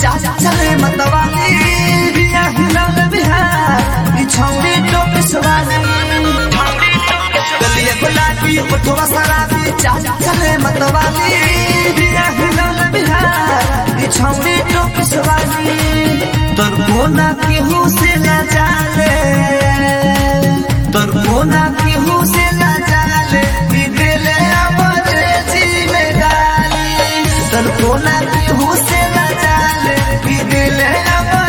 चाल चले मतवाली बिया हिलौल बिहार ई छौरी टोप सवाली गलिया गुलाबी उठवा शराबी चाल चले मतवाली बिया हिलौल बिहार ई छौरी टोप सवाली तोर कोना केहू से ना जाले तोर कोना केहू से ना जाले ई दिले अमरे जी में गाली तोर कोना केहू से ना जाले ई दिले अमरे